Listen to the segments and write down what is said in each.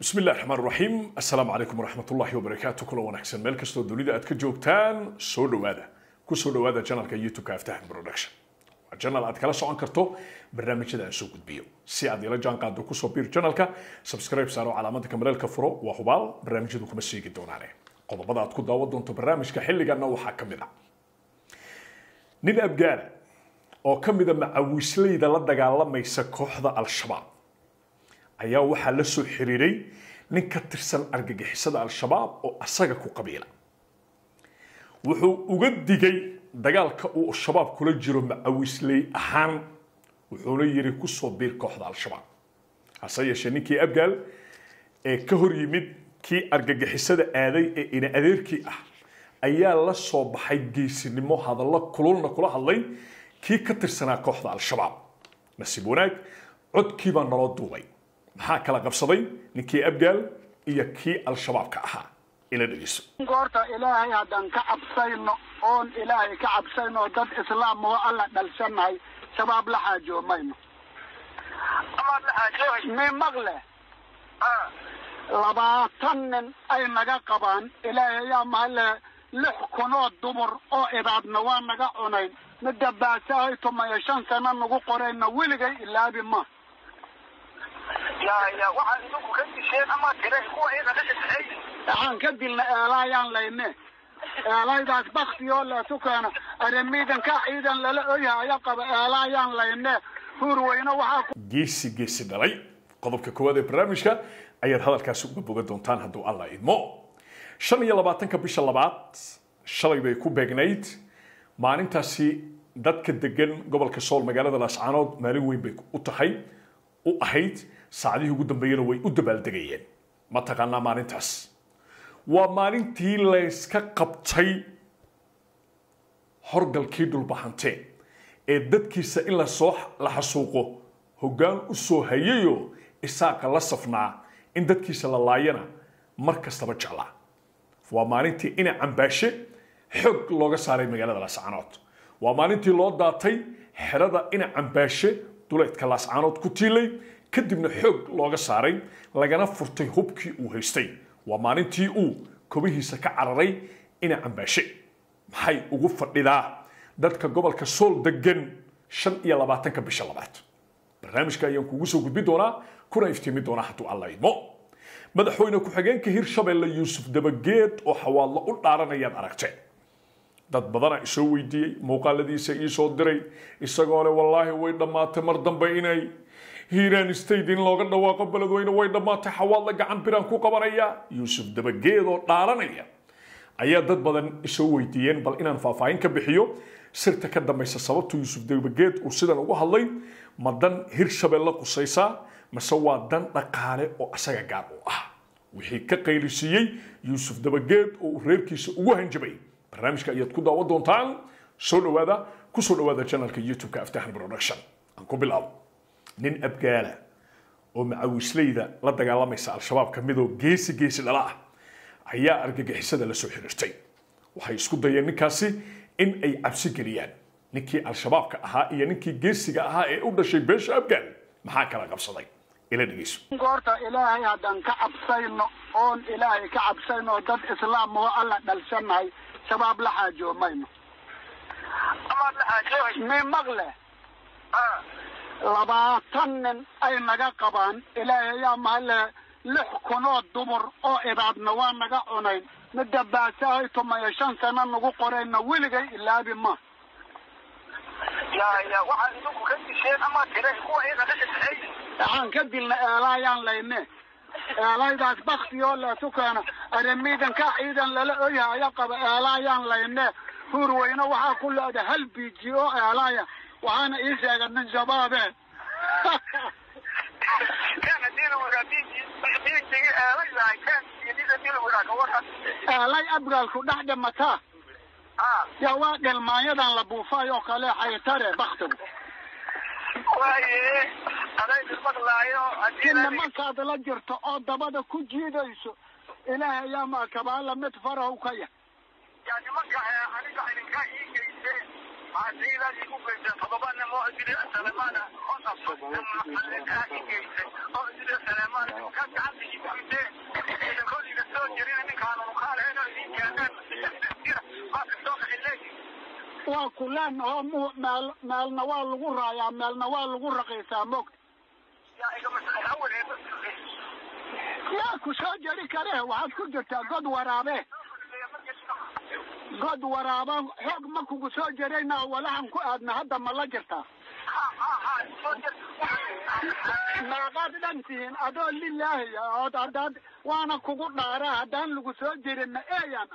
bismi illahi raxmaan raxiim assalaamu calaykum waraxmat ullahi wabarakaatu kula wanaagsan meel kastoo dunida aad ka joogtaan soo dhowaada ku soo dhowaada janalka youtube-ka aftahan production waa janal aad kala socon karto barnaamijyada aan soo gudbiyo si aad ila jaan qaado kusoo biir janalka subscribe saaro calaamada kamaleelka furo waa hubaal barnaamijyadu kuma sheegi doonaane qodobada aad ku daawan doonto barnaamijka xilliganna waxaa ka mid a nin abgaala oo ka mida macawisleyda la dagaalamaysa kooxda al-shabaab ayaa waxaa la soo xiriiray nin ka tirsan argagixisada al-shabaab oo asaga ku qabiila wuxuu uga digay dagaalka uu shabaab kula jiro macawisley ahaan wuxuuna yiri kusoo biir kooxda al-shabaab hase yeeshee ninkii abgaal ee ka hor yimid kii argagixisada aaday ee ina adeerkii ah ayaa la soo baxay geesinimo hadallo kululna kula hadlay kii ka tirsanaa kooxda al-shabaab nasiib wanaag codkiibaa naloo duubay maxaa kala qabsaday ninkii abgaal iyo kii al-shabaabka ahaa ila dhegeyso goorta ilaahay haddaan ka cabsayno oon ilaahay ka cabsayno dad islaam oo alla dhalsanahay shabaab la xaajoomayno mi maqle labaatan nin ay naga qabaan ilaahay ayaa mahale lix kunoo dumar oo ibaadna waa naga cunayn midda baasahay tumayo shan sano nagu qorayna weligay ilaabi ma waxaan ka dilna eelaayaan layne eelaydaas baktioo leesu keena arimiidanka ciidan lala oyhaya qaba eelaayaan layne huurweyne waxaa geesi geesi dhalay qodobka koowaad ee barnaamijka ayaad hadalkaasi uga bogan doontaan hadduu alla idmo shan iyo labaatanka bisha labaad shalay bay ku beegnayd maalintaasi dadka degan gobolka sool magaalada laascaanood maalin weyn bay u tahay u ahayd saacadihii ugu dambeeyena way u dabaaldegayeen ma taqaanaa maalintaas waa maalintii layska qabtay horgalkii dhulbahante ee dadkiisa in lasoo la xasuuqo hoggaan u soo hayayoo isaaqa la safnaa in dadkiisa la laayana mar kastaba jeclaa waa maalintii ina cambaashe xoog looga saaray magaalada laascaanood waa maalintii loo daatay xerada ina cambaashe duleedka laascaanood ku tiilay kadibna xoog looga saaray lagana furtay hubkii uu haystay waa maalintii uu kobihiisa ka cararay ina cambaashe maxay ugu fadhidaa dadka gobolka sool degan shan iyo labaatanka bisha labaad barnaamijka ayaan kugu soo gudbi doonaa kuna iftiimi doonaa hadduu alla idmo madaxweyne ku-xigeenka hirshabelle yuusuf dabageed oo xawaadlo u dhaaranayaad aragteen dad badana isoo weydiiyey muuqaaladiisa iisoo diray isagoo le wallaahi way dhammaatay mar dambe inay hiiraan state in looga dhawaaqo beledweyne way dhammaatay xawaadla gacan biraan ku qabanaya yuusuf dabageed oo dhaaranaya ayaa dad badan isoo weydiiyeen bal inaan faahfaahin ka bixiyo sirta ka dambaysa sababta yuusuf dabageed uu sidan ugu hadlay ma dan hirshabelle qusaysaa mase waa dan dhaqaale oo asaga gaar u ah wixii ka qaylisiiyey yuusuf dabageed oo uu reerkiisa ugu hanjabay barnaamijka ayaad ku daawan doontaan soo dhawaada ku soo dhawaada janalka youtube-ka aftahan production aan ku bilaabo nin abgaala oo macawisleyda la dagaalamaysa al-shabaab ka midoo geesi geesi dhala ah ayaa argagixisada la soo xiriirtay waxay isku dayeen ninkaasi in ay cabsi geliyaan ninkii al-shabaabka ahaa iyo ninkii geesiga ahaa ee u dhashay beesha abgaal maxaa kala qabsaday ila dhegeyso goorta ilaahay haddaan ka cabsayno oon ilaahay ka cabsayno dad islaam oo alla dhalsanahay shabaab la xaajoomayno mi maqle labaatan nin ay naga qabaan ilaahay ayaa mahale lix kunoo dumar oo ibaadna waa naga cunayn midda baasahay tumayo shan sano nagu qorayna weligay ilaabi ma waxaan ka dilna eelaayaan layne eelaydaas baktioo leesu keena arimiidanka ciidan lala oyhaya qaba eelaayaan layne huurweyne waxaa ku leeda hal biji oo eelaaya waxaana ii sheega nin shabaabe eelay abgaalku dhex dhimataa yaa waa dhelmaanyadan la buufay oo kale xaytare baktigu si nimankaad la jirto oo dabada ku jiidayso ilaahay ayaa maakabaala mid farahu ka yah waa kuleen oo mu meel meelna waa lagu raayaa meelna waa lagu raqiisaa mogta yaa ku soo jeri kare waxaad ku jirtaa god waraabe god waraaba xoog ma kugu soo jerayna walahan ku aadna hadda ma la jirtaa meeqaad dhan tihiin adoo lilaahi ood haddaad waana kugu dhaara haddaan lagu soo jirinna eeyaan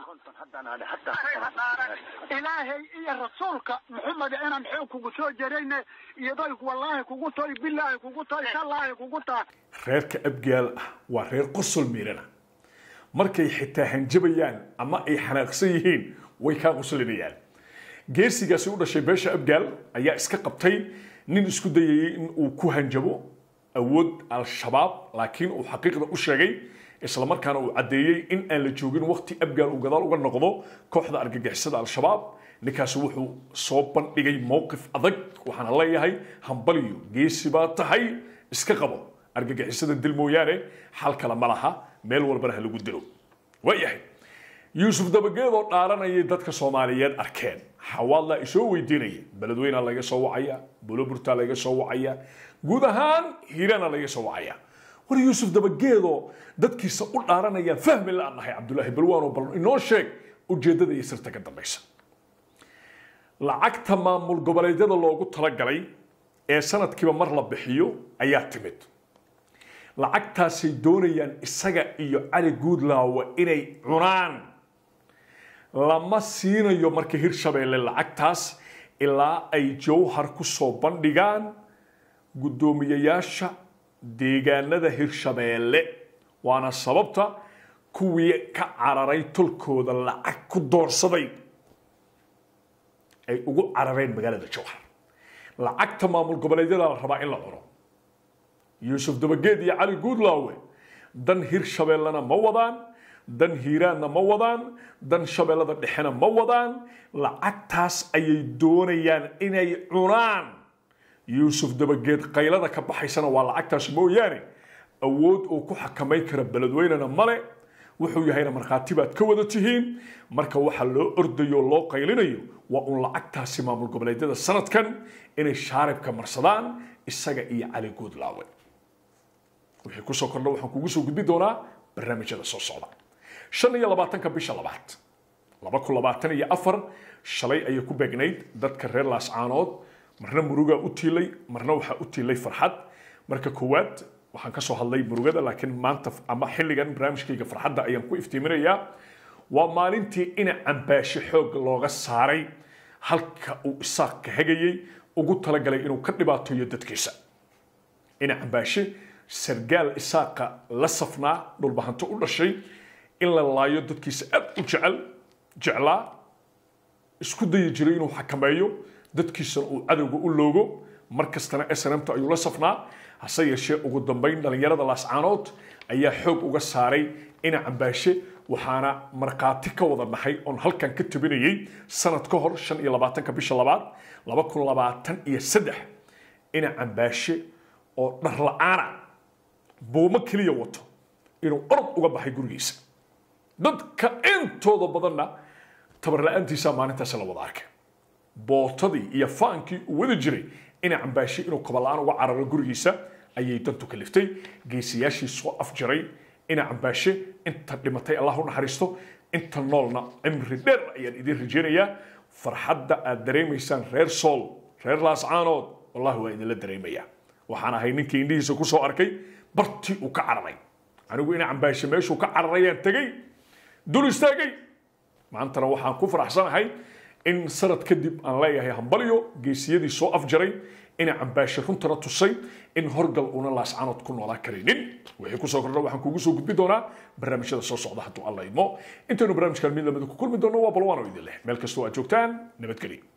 ilaahay iyo rasuulka maxamed inaan xoog kugu soo jerayne iyadoy wallaahi kugu toy bilaahi kugu toy tallaahi kugu taa reerka abgaal ah waa reer qosol miirana markay xitaa hanjabayaan ama ay xanaaqsan yihiin way kaa qoslinayaan geesigaasi u dhashay beesha abgaal ayaa iska qabtay nin isku dayayay in uu ku hanjabo awood al-shabaab laakiin uu xaqiiqda u sheegay islamarkaana uu caddeeyey in aan la joogin waqti abgaal uu gadaal uga noqdo kooxda argagixisada al-shabaab ninkaasi wuxuu soo bandhigay mowqif adag waxaana leeyahay hambaliyo geesi baa tahay iska qabo argagixisada dil mooyaane xal kale ma laha meel walbana ha lagu dilo waayahay yuusuf dabageedoo dhaaranayay dadka soomaaliyeed arkeen xawaadlaa isoo weydiinaya beledweynaa laga soo wacaya buloburtaa laga soo wacaya guud ahaan hiirana laga soo wacaya war yuusuf dabageedoo dadkiisa u dhaaranayaan fahmi la nahay cabdulaahi balwaano bal inoo sheeg ujeeddada iyo sirta ka dambaysa lacagta maamul goboleedyada loogu talagalay ee sanadkiiba mar la bixiyo ayaa timid lacagtaasay doonayaan isaga iyo cali guudlaawa inay cunaan lama siinayo marka hirshabeelle lacagtaas ilaa ay jawhar ku soo bandhigaan guddoomiyayaasha deegaanada hirshabeelle waana sababta kuwii ka cararay tolkooda lacag ku doorsaday ay ugu carareen magaalada jawhar lacagta maamul goboleedyada la rabaa in la cuno yuusuf dabageed iyo cali guudlaawe dan hirshabeellena ma wadaan dan hiiraanna ma wadaan dan shabeellada dhexena ma wadaan lacagtaas ayay doonayaan inay cunaan yuusuf dabageed qaylada ka baxaysana waa lacagtaas mooyaane awood uu ku xakamayn kara beledweynena male wuxuu yahayna markhaati baad ka wada tihiin marka waxa loo ordayo o loo qaylinayo waa uun lacagtaasi maamul goboleedyada sanadkan inay shaaribka marsadaan isaga iyo cali guudlaawe wixii kusoo kordha waxaan kugu soo gudbi doonaa barnaamijyada soo socda shan iyo labaatanka bisha labaad laba kun labaatan iyo afar shalay ayay ku beegnayd dadka reer laascaanood marna murugaa u tiilay marna waxaa u tiilay farxad marka koowaad waxaan ka soo hadlay murugada laakiin maanta ama xilligan barnaamijkayga farxadda ayaan ku iftiiminayaa waa maalintii ina cambaashe xoog looga saaray halka uu isaaq ka hegayey ugu talagalay inuu ka dhibaatoyo dadkiisa ina cambaashe sargaal isaaqa la safnaa dhulbahanto u dhashay in la laayo dadkiisa aad u jecel jeclaa isku dayi jiray inuu xakameeyo dadkiisana uu cadowga u loogo mar kastana snmta ayuu la safnaa hase yeeshee ugu dambayn dhallinyarada laascaanood ayaa xoog uga saaray ina cambaashe waxaana markhaati ka wada nahay oon halkan ka tabinayay sanad ka hor shan iyo labaatanka bisha labaad laba kun labaatan iyo saddex ina cambaashe oo dhar la-aana buumo keliya wato inuu orod uga baxay gurigiisa dadka intooda badanna tabarla-aantiisaa maalintaasi la wada arkay bootadii iyo faankii uu wada jiray ina cambaashe inuu kabala-aan uga cararo gurigiisa ayay dantu kaliftay geesiyaashii soo afjaray ina cambaashe inta dhimatay allah u naxariisto inta noolna cimri dheer ayaan idiin rajeynayaa farxadda aad dareemaysaan reer sool reer laascaanood wallahi waa idinla dareemayaa waxaan ahay ninkii indhihiisa ku soo arkay bartii uu ka cararay anigu ina cambaashe meeshuu ka cararayaan tegey dul istaagay maantana waxaan ku faraxsanahay in sanad kadib aan leeyahay hambalyo geesiyadii soo afjaray ina cambaashe runtana tusay in horgal una laascaanood ku noolaan karaynin wixii kusoo kordha waxaan kugu soo gudbi doonaa barnaamijyada soo socda hadduu alla idmo intaynu barnaamijkan mid lamida ku kulmi doono waa balwaano idin leh meel kastoo aad joogtaan nabadgelyo